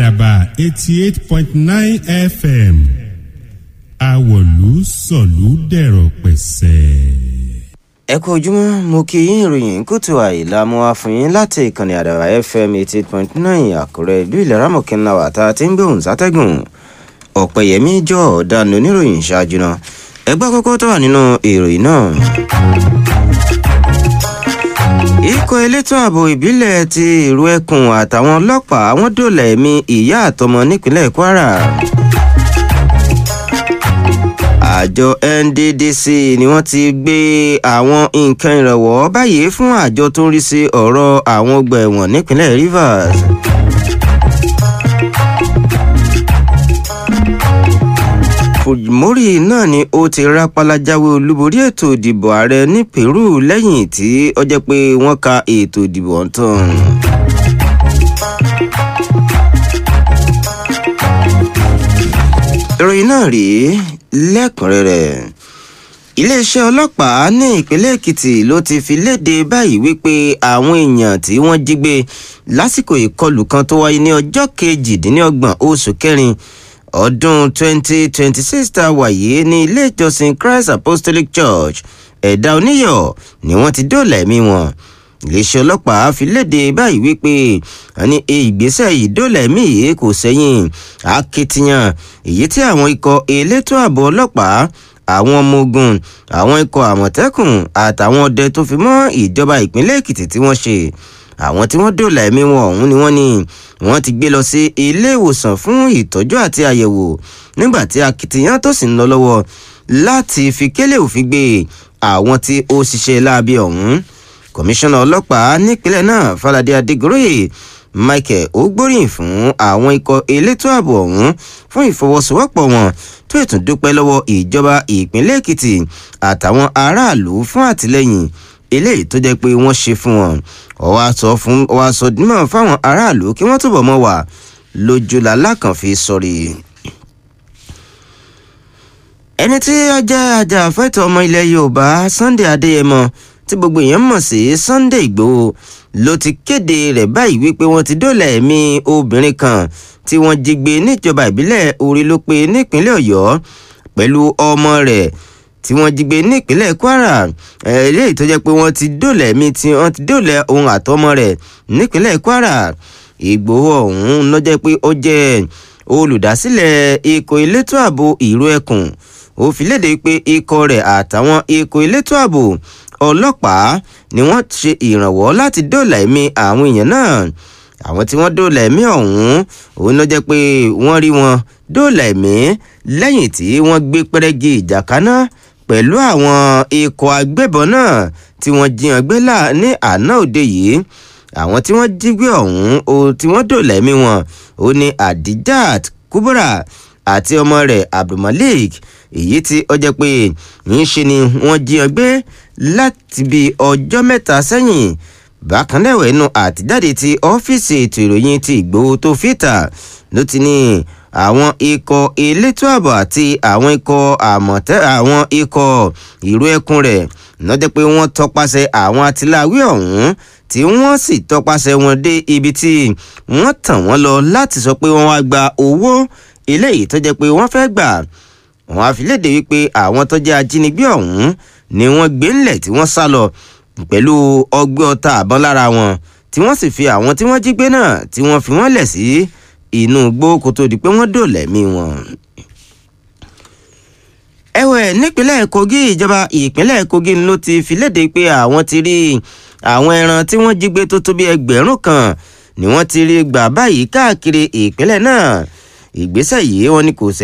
àdàbà eighty eight point nine fm àwọ̀lú sọ̀lú dẹ̀rọ̀ pẹ̀sẹ̀. ẹ kú ojúmọ́ mo kí yín ìròyìn kùtù àìlà mo wá fún yín láti ìkànnì àdàbà fm eighty eight point nine àkúrẹ́ ìlú ìlera mọ̀kínlá wà tá a ti ń gbóhùn sátẹ́gùn ọ̀pẹ̀yẹmí jọ ọ̀daràn oníròyìn ṣáájú náà ẹgbẹ́ kókó tó wà nínú ìròyìn náà. ikọ̀ elétò ààbò ìbílẹ̀ ti ìrú ẹkùn àtàwọn ọlọ́pàá wọn dòlà ẹ̀mí ìyá àtọmọ nípínlẹ̀ kwara. àjọ nddc ni wọ́n ti gbé àwọn nǹkan ìrànwọ́ báyìí fún àjọ tó ń rí sí ọ̀rọ̀ àwọn ọgbà ẹ̀wọ̀n nípínlẹ̀ rivers. fujimori náà ni ó ti rápálá jáwé olúborí ètò ìdìbò ààrẹ ní peru lẹ́yìn tí ó jẹ́ pé wọ́n ka ètò ìdìbò ọ̀tún. ìròyìn náà rèé lẹ́kùnrẹ́rẹ́ iléeṣẹ́ ọlọ́pàá ní ìpínlẹ̀ èkìtì ló ti fi léde báyìí wípé àwọn èèyàn tí wọ́n jí gbé lásìkò ìkọlù kan tó wáyé ní ọjọ́ kejìdínlọ́gbọ̀n oṣù kẹrin ọdún 2026 tá a wà yìí ní ilé ìjọsìn christ apostolic church ẹ̀dá oníyọ̀ ni wọ́n ti dóòlà ẹ̀mí wọn iléeṣẹ́ ọlọ́pàá fi léde báyìí wípé ní ìgbésẹ̀ yìí dóòlà ẹ̀mí yìí kò sẹ́yìn akitiyan èyí tí àwọn ikọ̀ elétò ààbò ọlọ́pàá àwọn ọmọ ogun àwọn ikọ̀ àmọ̀tẹ́kùn àtàwọn ọdẹ tó fi mọ́ ìjọba ìpínlẹ̀ èkìtì tí wọ́n ṣe àwọn tí wọ́n dòòlà ẹ̀mí wọn ọ̀hún ni wọ́n ní wọ́n ti gbé lọ sí ilé ìwòsàn fún ìtọ́jú àti àyẹ̀wò nígbà tí akitiyan tó sì ń lọ lọ́wọ́ láti fi kélé òfin gbé àwọn tí ó ṣiṣẹ́ láabi ọ̀hún kọmíṣánná ọlọ́pàá nípínlẹ̀ náà falade adigunroye michael ó gbóríyìn fún àwọn ikọ̀ elétò ààbò ọ̀hún fún ìfọwọ́sowọ́pọ̀ wọn tó ètò dúpẹ́ lọ́wọ́ ìjọba ìpínlẹ̀ èkìtì àtàwọn aráàlú fún àtìlẹ́yìn eléyìí tó jẹ́ pé wọ́n ṣe fún wọn ọwọ́ aṣọ fún ọwọ́ aṣọ dímọ̀ fáwọn aráàlú kí wọ́n túbọ̀ mọ́ wà lójúlá lákànfi sọ̀rí. ẹni tí ó jẹ́ ajàfẹ́tọ̀ ọmọ ilẹ̀ yorùbá sunday adéyẹmọ tí gbogbo èèyàn mọ̀ sí sunday igbòho ló ti kéde rẹ̀ báyìí wípé wọ́n ti dóòlà ẹ̀mí obìnrin kan tí wọ́n jí gbé níjọba ìbílẹ̀ orí ló pé nípínlẹ̀ ọ̀yọ́ pẹ̀lú ọmọ rẹ̀ tí wọ́n jí gbé nípínlẹ̀ kwara eléyìí tó jẹ́ pé wọ́n ti dóòlà ẹ̀mí tí wọ́n ti dóòlà ohun àtọmọ rẹ̀ nípínlẹ̀ kwara ìgbòho ọ̀hún ló jẹ́ pé ó jẹ́ olùdásílẹ̀ ikọ̀ elétò ààbò ìró ẹkùn ó fi léde pé ikọ̀ rẹ̀ àtàwọn ikọ̀ elétò ààbò ọlọ́pàá ni wọ́n ṣe ìrànwọ́ láti dóòlà ẹ̀mí àwọn èèyàn náà àwọn tí wọ́n dóòlà ẹ̀mí ọ̀hún òun ló jẹ́ pé wọ́n rí wọn dóòlà ẹ̀mí lẹ́yìn tí wọ́n gbé pẹ́rẹ́gì ìjà kaná pẹ̀lú àwọn ikọ̀ agbébọn náà tí wọ́n jiyàn gbé là ní àná òde yìí àwọn tí wọ́n jí gbé ọ̀hún o tí wọ́n dòlà ẹ̀mí wọn ó ní adijat kubura àti ọmọ rẹ̀ abdulmalik èyí tí ó jẹ́ pé ń ṣe ni wọ́n jiyàn gbé láti bí ọjọ́ mẹ́ta sẹ́yìn bákan náà ẹnu àtijáde ti ọ́fíìsì ètò ìròyìn ti ìgbòho tó fìtà ló ti ní àwọn ikọ̀ elétò ààbò àti àwọn ikọ̀ àmọ̀tẹ́ àwọn ikọ̀ ìró ẹkùn rẹ̀ lọ́jọ́ pé wọ́n tọpasẹ̀ àwọn atiláwí ọ̀hún tí wọ́n sì tọpasẹ̀ wọn dé ibi tí wọ́n tàn wọ́n lọ láti sọ pé wọ́n wá gba owó eléyìí tó jẹ́ pé wọ́n fẹ́ gbà wọ́n á fi léde wípé àwọn tó jẹ́ ajínigbé ọ̀hún ni wọ́n gbé ńlẹ̀ tí wọ́n sá lọ pẹ̀lú ọgbẹ́ ọta àbọ̀n lára wọn tí wọ́n sì fi àwọn tí wọ́n jí gbé náà tí wọ́n fi wọ́n lẹ̀ sí inú igbó kó tó di pé wọ́n dòlẹ̀mí wọn. ẹ̀wẹ̀ nípínlẹ̀ kogi ìjọba ìpínlẹ̀ kogi ló ti fi léde pé àwọn ti rí àwọn ẹran tí wọ́n jí gbé tó tó bí ẹgbẹ̀rún kan ni wọ́n ti rí gbà báyìí káàkiri ìpínlẹ̀ náà ìgbésẹ̀ yìí wọ́n ní kò sẹ́